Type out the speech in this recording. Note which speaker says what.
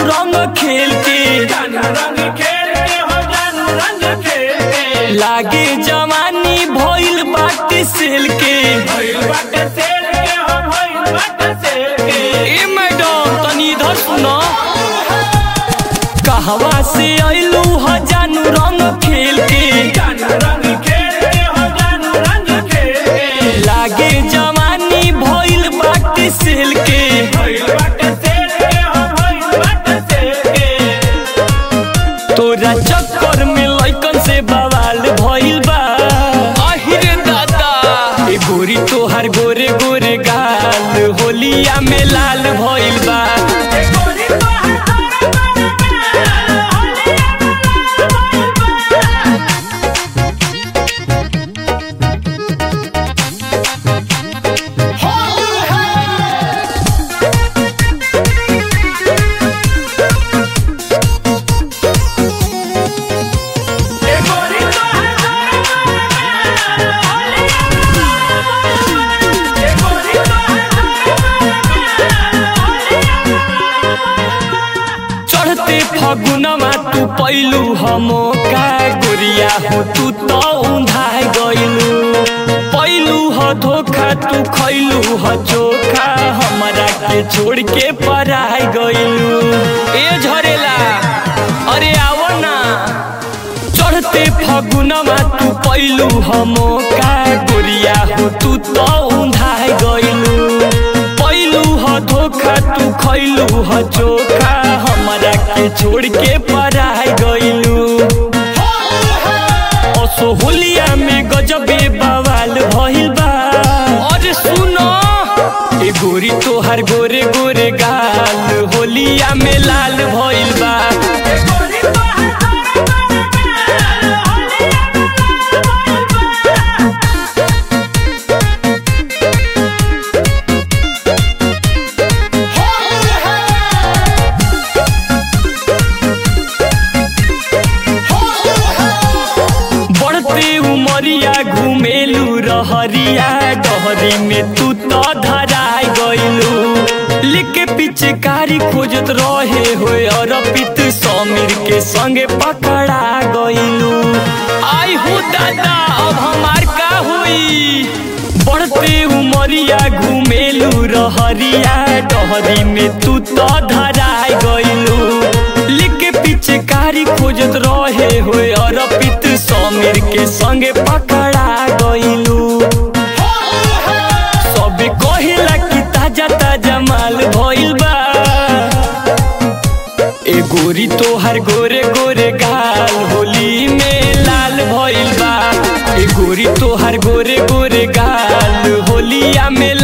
Speaker 1: रंग खेल के
Speaker 2: जानू रंग खेल के हो जानू रंग खेल के
Speaker 1: लागे जवानी भइल बाटे सेल के
Speaker 2: भइल बाटे सेल के हो भइल बाटे सेल के
Speaker 1: ए मैडम तनी इधर सुनो कहवा से अइलू ह जानू रंग खेल के
Speaker 2: जानू रंग खेल के हो जानू रंग खेल के
Speaker 1: लागे जवानी भइल बाटे सेल के
Speaker 2: भइल बाटे सेल के हो भइल बाटे सेल के
Speaker 1: तोरा चक्कर में लइकन से बवाल भइल बा आहिरे दादा ए गोरी तोहार गोरे गोरे गाल होलिया में लाल भइल बा
Speaker 2: ए गोरी तोहर गोरे गोरे गाल, होलिया में लाल भइल बा। ए गोरी तोहर गोरे गोरे गाल, होलिया में लाल भइल बा। ए गोरी तोहर गोरे गोरे गाल, होलिया में लाल भइल बा।
Speaker 1: चढ़ते फगुनमा तू पैलू हमो का गोरिया हो तू तो उन्धाय गइलू पैलू ह धोखा तू खैलू ह चोखा हमरा के छोड़ के पराय गइलू ए झरेला अरे आवो ना चढ़ते फगुनमा तू पैलू हमो का गोरिया हो तू तो उन्धाय गइलू पैलू ह धोखा तू खैलू ह चोखा हमरा के छोड़ के पराय गइलू असो होलिया में गजबे बवाल भइल बा अरे सुनो ए गोरी तोहार गोरे गोरे गाल होलिया में लाल भइल बा
Speaker 2: ए गोरी तोहर गोरे गोरे गाल, होलिया में लाल भइल बा।
Speaker 1: बढ़ते उमरिया घुमेलू रहरिया डहरी में तू तो धराय गइलू लिख पिचकारी खोजत रहे होए अरपित समीर के संगे पकड़ा गइलू आई हो दादा अब हमार का हुई बढ़ते उमरिया घुमेलू रहरिया डहरी में तू तो धराय गइलू लिख पिचकारी खोजत रहे होए अरपित समीर के संगे पकड़ा गइलू सब कहिला कि ताजा ताजा माल भइल बा ए गोरी तोहार गोरे गोरे गाल होली में लाल भइल बा ए गोरी तोहार गोरे गोरे गाल होलिया में